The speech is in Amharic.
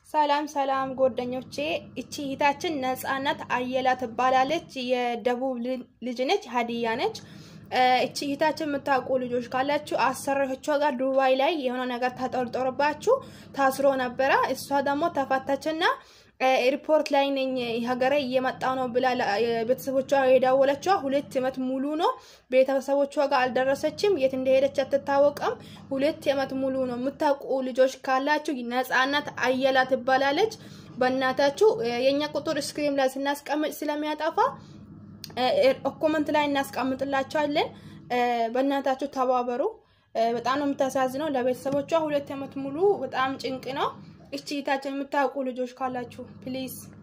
ሰላም ሰላም ጓደኞቼ፣ እቺ እህታችን ነጻነት አየላ ትባላለች። የደቡብ ልጅ ነች፣ ሀዲያ ነች። እቺ እህታችን የምታውቁ ልጆች ካላችሁ አሰሪዎቿ ጋር ዱባይ ላይ የሆነ ነገር ተጠርጥሮባችሁ ታስሮ ነበረ። እሷ ደግሞ ተፈታችና ኤርፖርት ላይ ነኝ ሀገሬ እየመጣው ነው ብላ ቤተሰቦቿ የደወለችው ሁለት ዓመት ሙሉ ነው። ቤተሰቦቿ ጋር አልደረሰችም። የት እንደሄደች አትታወቅም። ሁለት ዓመት ሙሉ ነው። የምታውቁ ልጆች ካላችሁ ነጻነት አየላ ትባላለች። በእናታችሁ የእኛ ቁጥር ስክሪን ላይ ስናስቀምጥ ስለሚያጠፋ ኮመንት ላይ እናስቀምጥላቸዋለን። በእናታችሁ ተባበሩ። በጣም ነው የምታሳዝነው። ለቤተሰቦቿ ሁለት ዓመት ሙሉ በጣም ጭንቅ ነው። እቺ እህታችን የምታውቁ ልጆች ካላችሁ ፕሊዝ